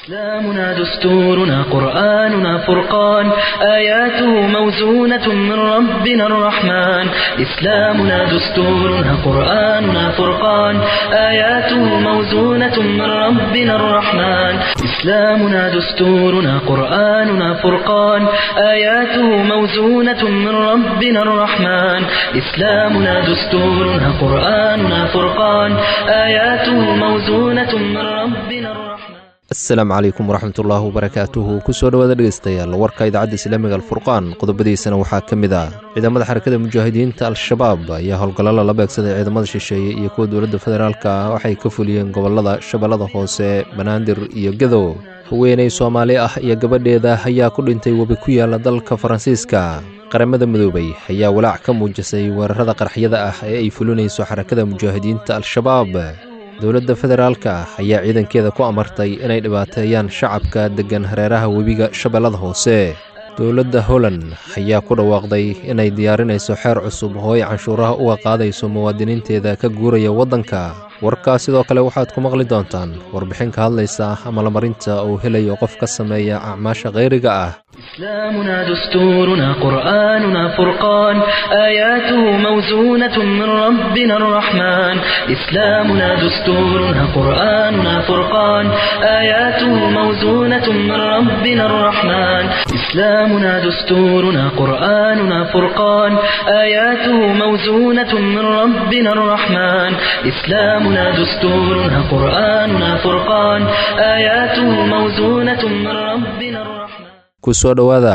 إسلامنا دستورنا قرآننا فرقان آياته موزونة من ربنا الرحمن إسلامنا دستورنا قرآننا فرقان آياته موزونة من ربنا الرحمن إسلامنا دستورنا قرآننا فرقان آياته موزونة من ربنا الرحمن إسلامنا دستورنا قرآننا فرقان آياته موزونة من ربنا الرحمن asalaamu calaykum waraxmatullaahi wabarakaatuhu kusoo dhowaada dhegeystayaal warka idaacadda islaamiga alfurqaan qodobadiisana waxaa ka mid ah ciidamada xarakada mujaahidiinta al-shabaab ayaa howlgallada la beegsaday ciidamada shisheeye iyo kuwa dowladda federaalka ah waxay ka fuliyeen gobollada shabeellada hoose banaadir iyo gadow haweeney soomaali ah iyo gabadheeda ayaa ku dhintay webi ku yaala dalka faransiiska qaramada midoobay ayaa walaac ka muujisay weerarada qarxyada ah ee ay fulinayso xarakada mujaahidiinta al-shabaab dowladda federaalka ayaa ciidankeeda ku amartay inay dhibaateeyaan shacabka deggan hareeraha webiga shabeellada hoose dowladda holland ayaa ku dhawaaqday inay diyaarinayso xeer cusub oo ay canshuuraha uga qaadayso muwaadiniinteeda ka guuraya waddanka warkaas sidoo kale waxaad ku maqli doontaan warbixin ka hadlaysa amalmarinta uu helayo qof ka sameeya acmaasha khayriga ah إسلامنا دستورنا قرآننا فرقان آياته موزونة من ربنا الرحمن إسلامنا دستورنا قرآننا فرقان آياته موزونة من ربنا الرحمن إسلامنا دستورنا قرآننا فرقان آياته موزونة من ربنا الرحمن إسلامنا دستورنا قرآننا فرقان آياته موزونة من ربنا الرحمن kusoo dhowaada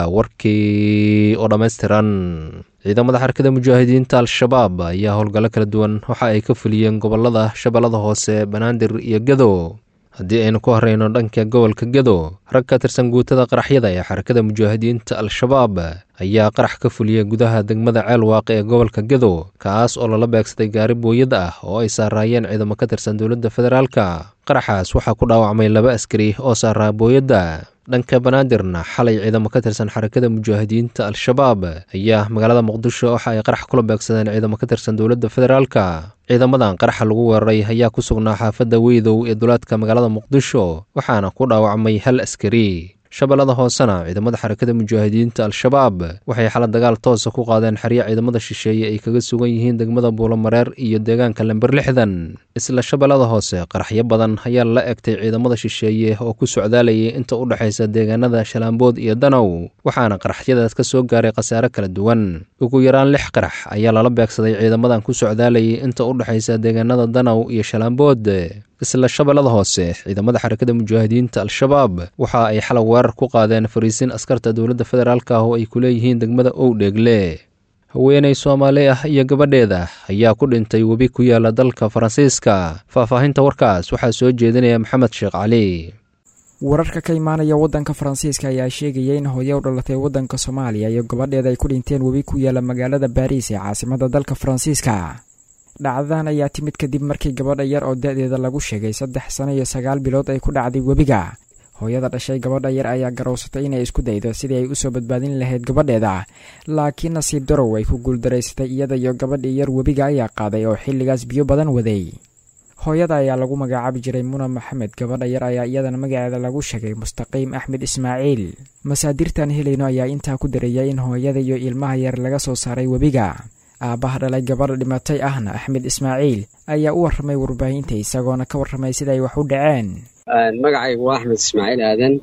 warkii oo dhammaystiran ciidamada xarakada mujaahidiinta al-shabaab ayaa howlgallo kala duwan waxa ay ka fuliyeen gobollada shabeellada hoose banaadir iyo gadow haddii aynu ku horeyno dhanka gobolka gadow rag ka tirsan guutada qaraxyada ee xarakada mujaahidiinta al-shabaab ayaa qarax ka fuliyey gudaha degmada ceelwaaq ee gobolka gadow kaas oo lala beegsaday gaari booyad ah oo ay saaraayeen ciidamo ka tirsan dowladda federaalka qaraxaas waxaa ku dhaawacmay laba askari oo saaraa booyadda dhanka banaadirna xalay ciidamo ka tirsan xarakada mujaahidiinta al-shabaab ayaa magaalada muqdisho waxa ay qarax kula beegsadeen ciidamo ka tirsan dowladda federaalka ciidamadan qaraxa lagu weeraray ayaa ku sugnaa xaafadda weydow ee duleedka magaalada muqdisho waxaana ku dhaawacmay hal askari shabeellada hoosena ciidamada xarakada mujaahidiinta al-shabaab waxay xala dagaal toosa ku qaadeen xeryo ciidamada shisheeye ay kaga sugan yihiin degmada buulomareer iyo deegaanka lember lixdan isla shabeellada hoose qaraxyo badan ayaa la egtay ciidamada shisheeye oo ku socdaalayay inta u dhexaysa deegaanada shalaambood iyo danow waxaana qaraxyadaas ka soo gaaray khasaare kala duwan ugu yaraan lix qarax ayaa lala beegsaday ciidamadan ku socdaalayay inta u dhexaysa deegaanada danow iyo shalaambood isla shabeellada hoose ciidamada xarakada mujaahidiinta al-shabaab waxa ay xalay weerar ku qaadeen fariisiin askarta dowladda federaalk ah oo ay ku leeyihiin degmada owdheegle haweeney soomaali ah iyo gabadheeda ayaa ku dhintay webi ku yaala dalka faransiiska faahfaahinta warkaas waxaa soo jeedinaya maxamed sheekh cali wararka ka imaanaya waddanka faransiiska ayaa sheegaya in hooye u dhalatay waddanka soomaaliya iyo gabadheeda ay ku dhinteen webi ku yaala magaalada baariis ee caasimada dalka faransiiska dhacdadan ayaa timid kadib markii gabadha yar oo da-deeda lagu sheegay saddex sano iyo sagaal bilood ay ku dhacday webiga hooyada dhashay gabadha yar ayaa garowsatay inay isku daydo sidii ay usoo badbaadin lahayd gabadheeda laakiin nasiib darow ay ku guuldaraysatay iyada iyo gabadhii yar webiga ayaa qaaday oo xilligaas biyo badan waday hooyada ayaa lagu magacaabi jiray muna maxamed gabadha yar ayaa iyadana magaceeda lagu sheegay mustaqiim axmed ismaaciil masaadirtan helayno ayaa intaa ku dareeyay in hooyada iyo ilmaha yar laga soo saaray webiga aabbaha dhalay gabadha dhimatay ahna axmed ismaaciil ayaa u warramay warbaahinta isagoona ka warramay sida ay wax u dhaceen magacaygu waa axmed ismaaciil aadan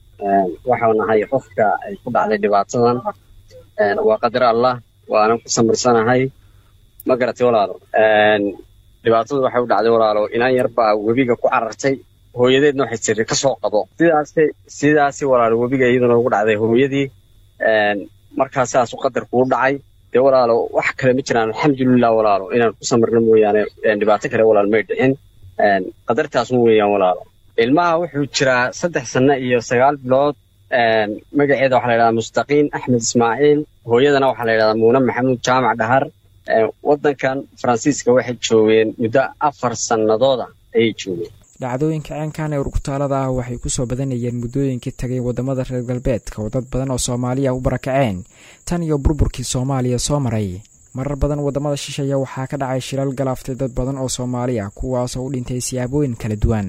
waxau nahay qofka ay ku dhacday dhibaatadan waa qadar allah waanan ku samirsanahay ma garatay walaalo dhibaatadu waxay u dhacday walaalo inaan yar baa webiga ku carartay hooyadeedna waxay tiri ka soo qabo sidaasi sidaasi walaalo webiga iyaduna ugu dhacday hooyadii markaa sidaasu qadarku u dhacay dee walaalo wax kale ma jiraan alxamdulilah walaalo inaan ku samirno mooyaane dhibaato kale walaalo may dhicin qadartaasma weeyaan walaalo ilmaha wuxuu jiraa saddex sanno iyo sagaal bilood magaceeda waxaa la yidhahdaa mustaqiin axmed ismaaciil hooyadana waxaa la yidhahdaa muune maxamuud jaamac dhahar waddankan faransiiska waxay joogeen muddo afar sannadooda ayay joogeen dhacdooyinka ceenkan ee urgutaalada ah waxay kusoo badanayeen muddooyinkii tagay wadamada reer galbeedka oo dad badan oo soomaaliya u barakaceen tan iyo burburkii soomaaliya soo maray marar badan wadamada shisheeya waxaa ka dhacay shilal galaaftay dad badan oo soomaali ah kuwaasoo u dhintay siyaabooyin kala duwan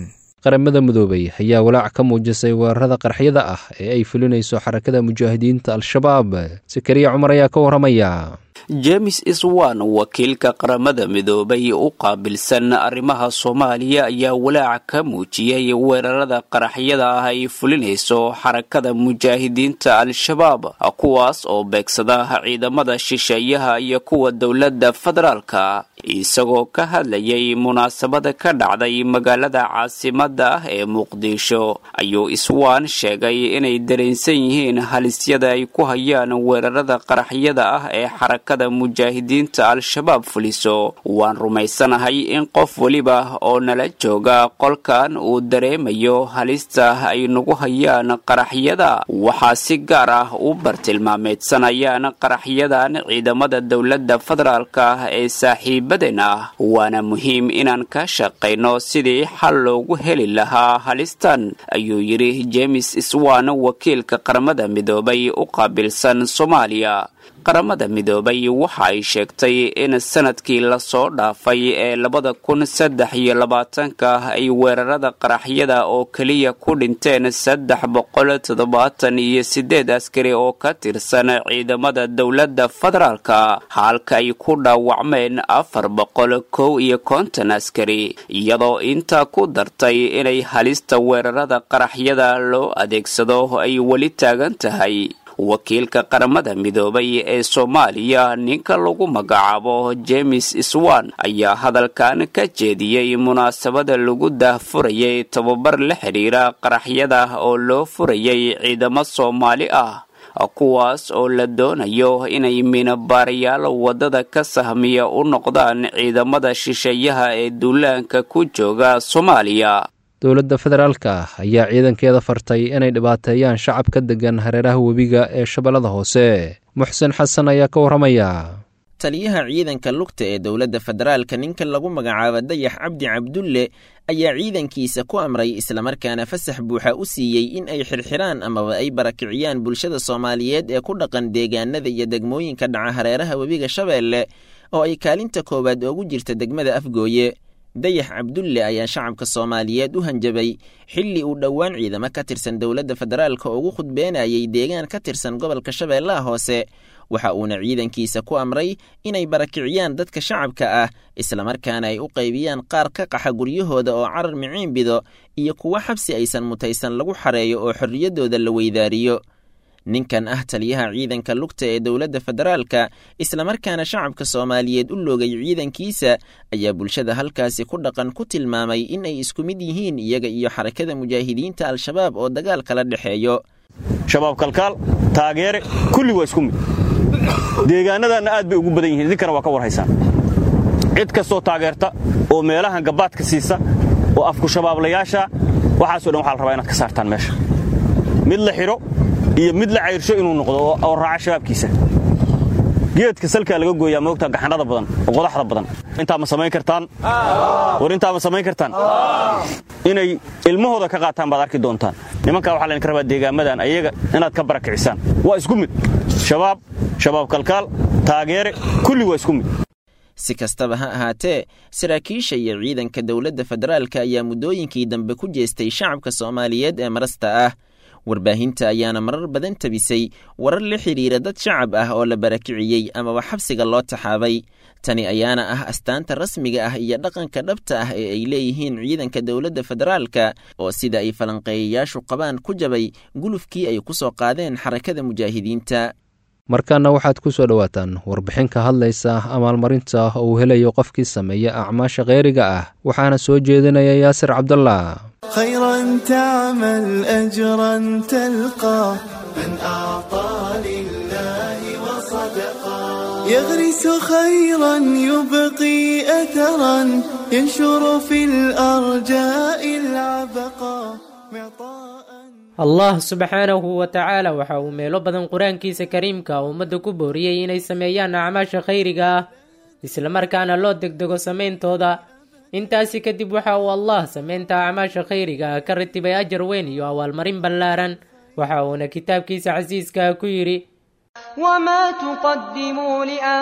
qaramada midoobay ayaa walaac ka muujisay weerarada qarxyada ah ee ay fulinayso xarakada mujaahidiinta al-shabaab sakariya cumar ayaa ka warramaya james iswan wakiilka qaramada midoobay u qaabilsan arrimaha soomaaliya ayaa walaac ka muujiyey weerarada qaraxyada ah ay fulinayso xarakada mujaahidiinta al-shabaab kuwaas oo beegsada ciidamada shisheeyaha iyo kuwa dowladda federaalka isagoo ka hadlayay munaasabada ka dhacday magaalada caasimada ah ee muqdisho ayuu iswaan sheegay inay dareensan yihiin halisyada ay ku hayaan weerarada qaraxyada ah ee xarakada mujaahidiinta al-shabaab fuliso waan rumaysanahay in qof weliba oo nala jooga qolkan uu dareemayo halista ay nagu hayaan qaraxyada waxaa si gaar ah u bartilmaameedsanayaan qaraxyadan ciidamada dowladda federaalka ee saaxiibaden ah waana muhiim inaan ka shaqayno sidii xal loogu heli lahaa halistan ayuu yidhi james iswan wakiilka qaramada midoobay u qaabilsan soomaaliya qaramada midoobay waxa ay sheegtay in sanadkii lasoo dhaafay ee labada kun saddex iyo labaatanka ay weerarada qaraxyada oo keliya ku dhinteen saddex boqol toddobaatan iyo sideed askari oo ka tirsan ciidamada dowladda federaalka halka ay ku dhaawacmeen afar boqol kow iyo konton askari iyadoo intaa ku dartay inay halista weerarada qaraxyada loo adeegsado ay weli taagan tahay wakiilka qaramada midoobay ee soomaaliya ninka lagu magacaabo james iswan ayaa hadalkan ka jeediyey munaasabada lagu daahfurayay tababar la xidhiira qaraxyada oo loo furayay ciidamo soomaali ah kuwaas oo la doonayo inay minabaarayaal waddada ka sahmiya u noqdaan ciidamada shisheeyaha ee duulaanka ku jooga soomaaliya dowladda federaalka ayaa ciidankeeda fartay inay dhibaateeyaan shacabka degan hareeraha webiga ee shabeellada hoose muxsen xasan ayaa ka warramaya taliyaha ciidanka lugta ee dowladda federaalka ninka lagu magacaabo dayax cabdi cabdulle ayaa ciidankiisa ku amray islamarkaana fasax buuxa u siiyey in ay xirxiraan amaba ay barakiciyaan bulshada soomaaliyeed ee ku dhaqan deegaanada iyo degmooyinka dhaca hareeraha webiga shabeelle oo ay kaalinta koowaad oogu jirta degmada afgooye dayax cabdulle ayaa shacabka soomaaliyeed u hanjabay xilli uu dhowaan ciidamo ka tirsan dowladda federaalka ugu khudbeenayay deegaan ka tirsan gobolka shabeellaha hoose waxa uuna ciidankiisa ku amray inay barakiciyaan dadka shacabka ah islamarkaana ay u qaybiyaan qaar ka qaxa guryahooda oo carar miciin bido iyo kuwo xabsi aysan mutaysan lagu xareeyo oo xorriyaddooda la weydaariyo ninkan ah taliyaha ciidanka lugta ee dowladda federaalka islamarkaana shacabka soomaaliyeed u loogay ciidankiisa ayaa bulshada halkaasi ku dhaqan ku tilmaamay in ay isku mid yihiin iyaga iyo xarakada mujaahidiinta al-shabaab oo dagaal kala dhexeeyo shabaab kalkaal taageere kulli waa isku mid deegaanadanna aad bay ugu badan yihiin idinkana waa ka warhaysaan cid kastoo taageerta oo meelahan gabaadka siisa oo afku shabaablayaasha waxaaso dhan waxa la rabaa inaad ka saartaan meesha mid la xidho iyo mid la cayrsho inuu noqdo oo raaca shabaabkiisa geedka salkaa laga gooyaa moogtaa gaxanada badan oo qodaxda badan intaa ma samayn kartaan war intaa ma samayn kartaan inay ilmahooda ka qaataan baad arki doontaan nimankaa waxaa laydinka rabaa deegaamadan ayaga inaad ka barakicisaan waa isku mid shabaab shabaab kalkaal taageere kulli waa isku mid si kastaba ha ahaatee saraakiisha iyo ciidanka dowladda federaalka ayaa muddooyinkii dambe ku jeestay shacabka soomaaliyeed ee marasta ah warbaahinta ayaana marar badan tabisay warar la xidhiira dad shacab ah oo la barakiciyey amaba xabsiga loo taxaabay tani ayaana ah astaanta rasmiga ah iyo dhaqanka dhabta ah ee ay leeyihiin ciidanka dowladda federaalka oo sida ay falanqeeyayaashu qabaan ku jabay gulufkii ay ku soo qaadeen xarakada mujaahidiinta markaana waxaad ku soo dhowaataan warbixin ka hadlaysa amaalmarinta uu helayo qofkii sameeya acmaasha kheyriga ah waxaana soo jeedinaya yaasir cabdallah خيرا تعمل أجرا تلقى من أعطى لله وصدقا يغرس خيرا يبقي أثرا ينشر في الأرجاء العبقا معطاء allah subxaanahu wa tacaala waxa uu meelo badan qur-aankiisa kariimka ummadda ku booriyey inay sameeyaan acmaasha khayriga ah islamarkaana loo degdego samayntooda intaasi kadib waxa uu allah sameynta acmaasha khayriga ah ka ratibay ajar weyn iyo abaalmarin ballaaran waxa uuna kitaabkiisa casiiska ku yidhi وما تقدموا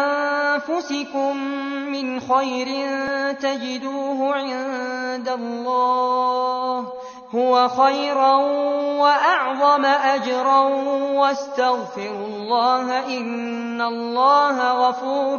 لأنفسكم من خير تجدوه عند الله هو خيرا وأعظم أجرا واستغفروا الله إن الله غفور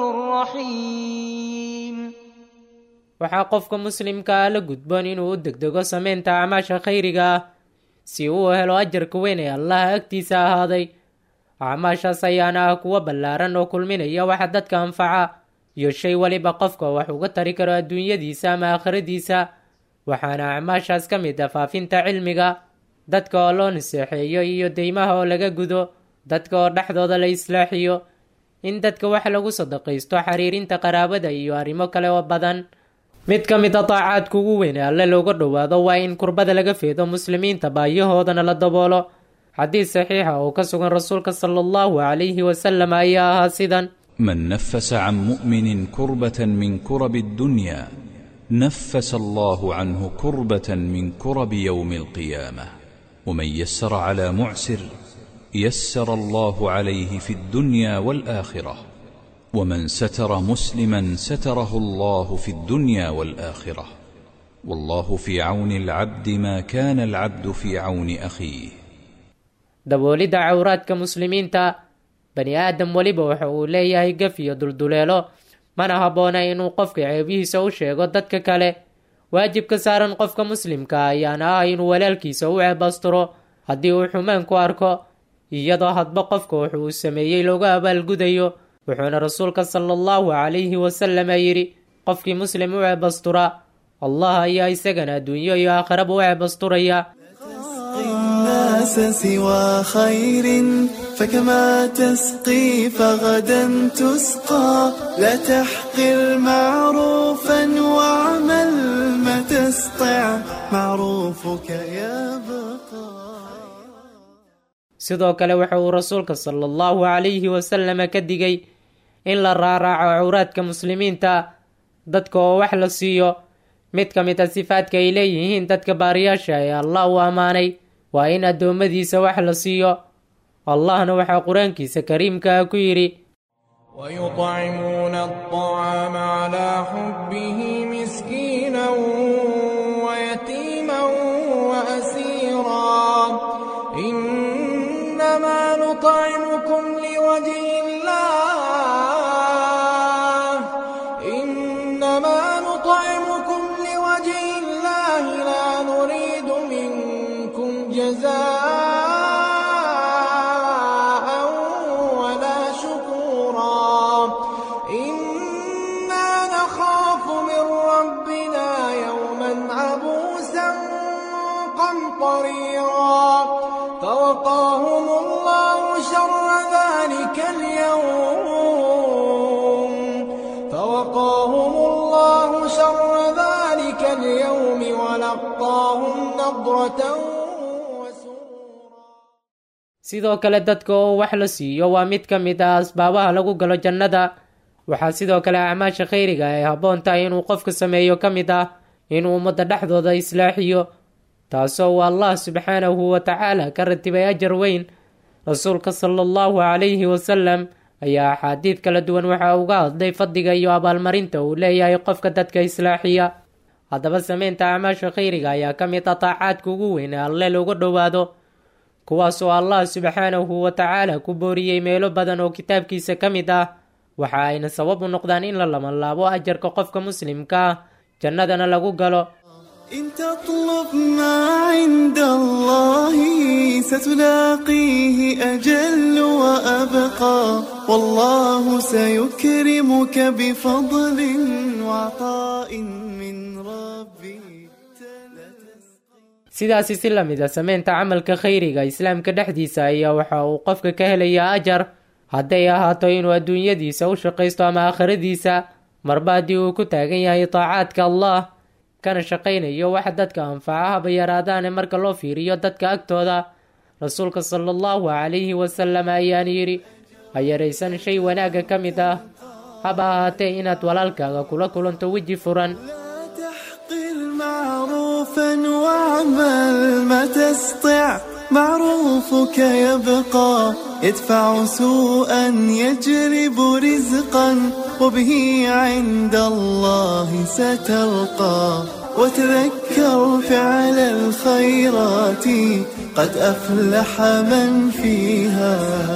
رحيم waxaa qofka muslimka ah la gudboon inuu u degdego samaynta acmaasha khayriga ah si uu helo ajarka weyn ee allaha agtiisa ahaaday acmaashaas ayaana ah kuwo ballaaran oo kulminaya waxa dadka anfaca iyo shay weliba qofka wax uga tari karo adduunyadiisa ama aakhiradiisa waxaana acmaashaas ka mid ah faafinta cilmiga dadka oo loo naseexeeyo iyo deymaha oo laga gudo dadka oo dhexdooda la islaaxiyo in dadka wax lagu sadaqaysto xiriirinta qaraabada iyo arrimo kale oo badan mid ka mid a daacaadka ugu weyn ee alle looga dhowaado waa in kurbada laga feedo muslimiinta baayahoodana la daboolo xadiis saxiixa oo ka sugan rasuulka sala allahu calayhi wasalam ayaa ahaa sidan من نفس عن مؤمن كربة من كرب الدنيا نفس الله عنه كربة من كرب يوم القيامة ومن يسر على معسر يسر الله عليه في الدنيا والآخرة ومن ستر مسلما ستره الله في الدنيا والآخرة والله في عون العبد ما كان العبد في عون أخيه daboolidda cawraadka muslimiinta bani aadam weliba waxa uu leeyahay gaf iyo dulduleelo mana habboona inuu qofka ceebihiisa u sheego dadka kale waajibka saaran qofka muslimka ayaana ah inuu walaalkiisa u ceebasturo haddii uu xumaan ku arko iyadoo hadba qofka wuxu uu sameeyey looga abaalgudayo wuxuuna rasuulka sala allahu calayhi wasalama yidhi qofkii muslim u ceebastura allah ayaa isagana adduunyo iyo aakhiraba u ceebasturaya الناس سوى خير فكما تسقي فغدا تسقى لا تحقر معروفا واعمل ما تستطع معروفك يبقى sidoo kale waxa uu rasuulka sala allahu calayhi wasalama ka digay in la raaraaco cawraadka muslimiinta dadka oo wax la siiyo mid ka mid a sifaadka ay leeyihiin dadka baariyaasha ee allah uu ammaanay waa in addoommadiisa wax la siiyo allahna waxaa qur-aankiisa kariimka ah ku yidhi ويطعمون الطعام على حبه مسكينا ويتيما وأسيرا إنما نطعمكم لوجه الله إنما نطعمكم لوجه الله لا نريد منكم جزاء ولا شكورا إنا نخاف من ربنا يوما عبوسا قمطريرا فوقاهم الله شر ذلك اليوم فوقاهم الله شر ذلك اليوم ولقاهم نضرة sidoo kale dadka oo wax la siiyo waa mid ka mid ah asbaabaha lagu galo jannada waxaa sidoo kale acmaasha khayriga ay habboon tahay inuu qofka sameeyo ka mid ah inuu ummadda dhexdooda islaaxiyo taasoo uu allah subxaanahu wa tacaala ka ratibay ajar weyn rasuulka sala allahu calayhi wasalam ayaa axaadiid kala duwan waxa uga hadlay fadliga iyo abaalmarinta uu leeyahay qofka dadka islaaxiya haddaba sameynta acmaasha khayriga ayaa ka mid ah taacaadka ugu weyn ee alle looga dhowaado kuwaas oo allah subxaanahu wa tacaala ku booriyey meelo badan oo kitaabkiisa ka mid ah waxa ayna sabab u noqdaan in la labanlaabo ajarka qofka muslimka ah jannadana lagu galo إن تطلب ما عند الله ستلاقيه أجل وأبقى والله سيكرمك بفضل وعطاء من ربي sidaasi si lamid a sameynta camalka khayriga islaamka dhexdiisa ayaa waxa uu qofka ka helayaa ajar hadday ahaato inuu adduunyadiisa u shaqaysto ama aakhiradiisa marba haddii uu ku taagan yahay taacaadka allah kana shaqaynayo wax dadka anfaca haba yaraadaane marka loo fiiriyo dadka agtooda rasuulka sala allahu calayhi wasalam ayaan yidhi ha yaraysan shay wanaagga ka mid ah haba ahaatee inaad walaalkaaga kula kulanto weji furan معروفا واعمل ما تستطع معروفك يبقى يدفع سوءا يجلب رزقا وبه عند الله ستلقى وتذكر فعل الخيرات قد أفلح من فيها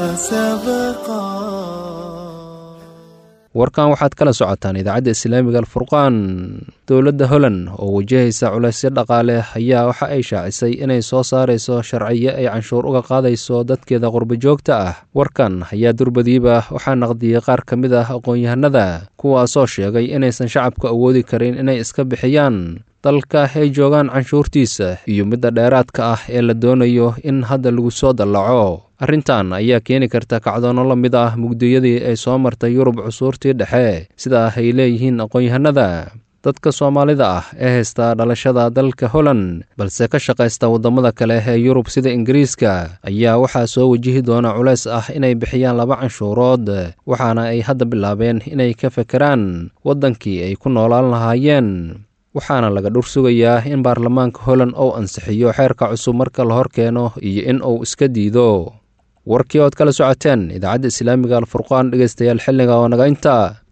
سبقا warkan waxaad kala socotaan idaacadda islaamiga alfurqaan dowladda holland oo wajahaysa culaysyo dhaqaale ayaa waxa ay shaacisay inay soo saarayso sharciyo ay canshuur uga qaadayso dadkeeda qurbajoogta ah warkan ayaa durbadiiba waxaa naqdiyey qaar ka mid ah aqoon-yahanada kuwaasoo sheegay inaysan shacabka awoodi karin inay iska bixiyaan dalka ay joogaan canshuurtiisa iyo midda dheeraadka ah ee la doonayo in hadda lagu soo dallaco arrintan ayaa keeni karta kacdoono la mid ah mugdiyadii ay soo martay yurub cusuurtii dhexe sidaa ay leeyihiin aqoon-yahanada dadka soomaalida ah ee haysta dhalashada dalka holland balse ka shaqaysta waddamada kale ee yurub sida ingiriiska ayaa waxaa soo wajihi doona culays ah inay bixiyaan laba canshuurood waxaana ay hadda bilaabeen inay ka fekeraan waddankii ay ku noolaan lahaayeen waxaana laga dhur sugayaa in baarlamaanka holland uu ansixiyo xeerka cusub marka la hor keeno iyo in uu iska diido warkii ood kala socoteen idaacadda islaamiga alfurqaan dhegeystayaal xilliga oo naga inta